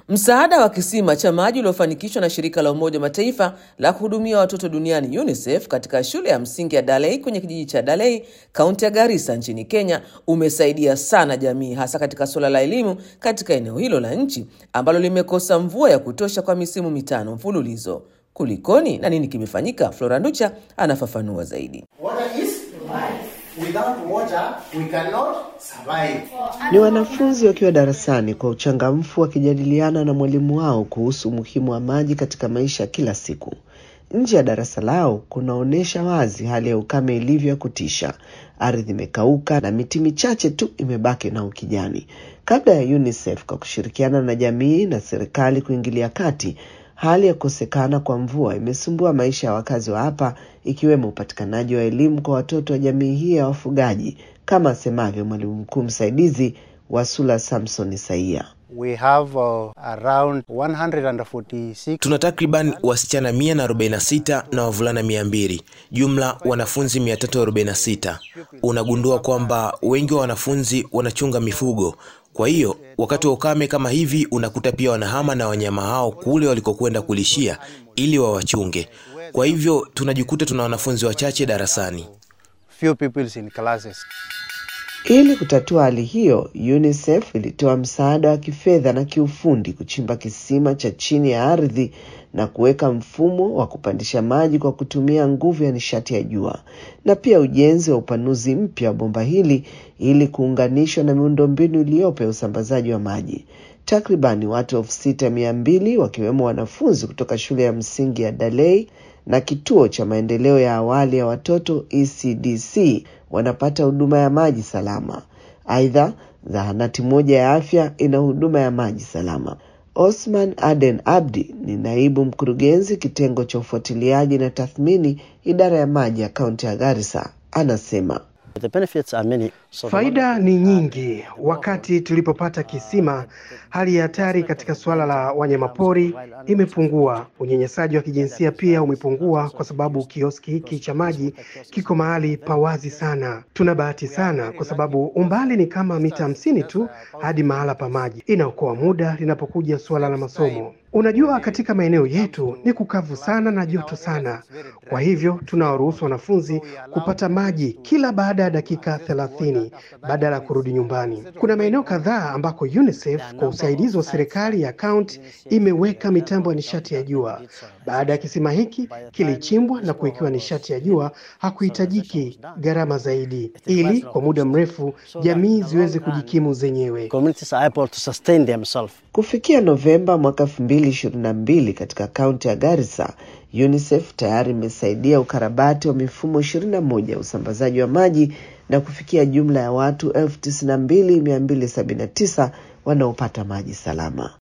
Msaada wa kisima cha maji uliofanikishwa na shirika la Umoja wa Mataifa la kuhudumia watoto duniani UNICEF katika shule ya msingi ya Dalei kwenye kijiji cha Dalei, kaunti ya Garissa nchini Kenya umesaidia sana jamii, hasa katika suala la elimu katika eneo hilo la nchi ambalo limekosa mvua ya kutosha kwa misimu mitano mfululizo. Kulikoni na nini kimefanyika? Flora Nducha anafafanua zaidi. Water is life. Without water, we cannot survive. Ni wanafunzi wakiwa darasani kwa uchangamfu wakijadiliana na mwalimu wao kuhusu umuhimu wa maji katika maisha ya kila siku. Nje ya darasa lao kunaonyesha wazi hali ya ukame ilivyo ya kutisha. Ardhi imekauka na miti michache tu imebaki na ukijani. Kabla ya UNICEF kwa kushirikiana na jamii na serikali kuingilia kati, hali ya kukosekana kwa mvua imesumbua maisha ya wakazi wa hapa, ikiwemo upatikanaji wa elimu kwa watoto wa jamii hii ya wafugaji, kama asemavyo mwalimu mkuu msaidizi Wasula Samson Isaia. We have uh, around 146 Tuna takriban wasichana 146 na wavulana 200, jumla wanafunzi 346. Unagundua kwamba wengi wa wanafunzi wanachunga mifugo. Kwa hiyo wakati wa ukame kama hivi, unakuta pia wanahama na wanyama hao kule walikokwenda kulishia ili wawachunge. Kwa hivyo tunajikuta tuna wanafunzi wachache darasani. few people in classes. Ili kutatua hali hiyo, UNICEF ilitoa msaada wa kifedha na kiufundi kuchimba kisima cha chini ya ardhi na kuweka mfumo wa kupandisha maji kwa kutumia nguvu ya nishati ya jua na pia ujenzi wa upanuzi mpya wa bomba hili ili kuunganishwa na miundombinu iliyopo ya usambazaji wa maji. Takribani watu elfu sita mia mbili wakiwemo wanafunzi kutoka shule ya msingi ya Dalei na kituo cha maendeleo ya awali ya watoto ECDC wanapata huduma ya maji salama. Aidha, zahanati moja ya afya ina huduma ya maji salama. Osman Aden Abdi ni naibu mkurugenzi kitengo cha ufuatiliaji na tathmini idara ya maji ya kaunti ya Garissa, anasema The benefits are many. So the Faida ni nyingi. Wakati tulipopata kisima, hali ya hatari katika suala la wanyamapori imepungua. Unyanyasaji wa kijinsia pia umepungua kwa sababu kioski hiki cha maji kiko mahali pa wazi sana. Tuna bahati sana kwa sababu umbali ni kama mita hamsini tu hadi mahala pa maji. Inaokoa muda linapokuja suala la masomo. Unajua, katika maeneo yetu ni kukavu sana na joto sana, kwa hivyo tunawaruhusu wanafunzi kupata maji kila baada ya dakika thelathini badala ya kurudi nyumbani. Kuna maeneo kadhaa ambako UNICEF kwa usaidizi wa serikali ya kaunti imeweka mitambo ya nishati ya jua. Baada ya kisima hiki kilichimbwa na kuwekewa nishati ya jua, hakuhitajiki gharama zaidi, ili kwa muda mrefu jamii ziweze kujikimu zenyewe. communities are able to sustain themselves. Kufikia Novemba mwaka 2022 katika kaunti ya Garissa, UNICEF tayari imesaidia ukarabati wa mifumo 21 ya usambazaji wa maji na kufikia jumla ya watu 92279 wanaopata maji salama.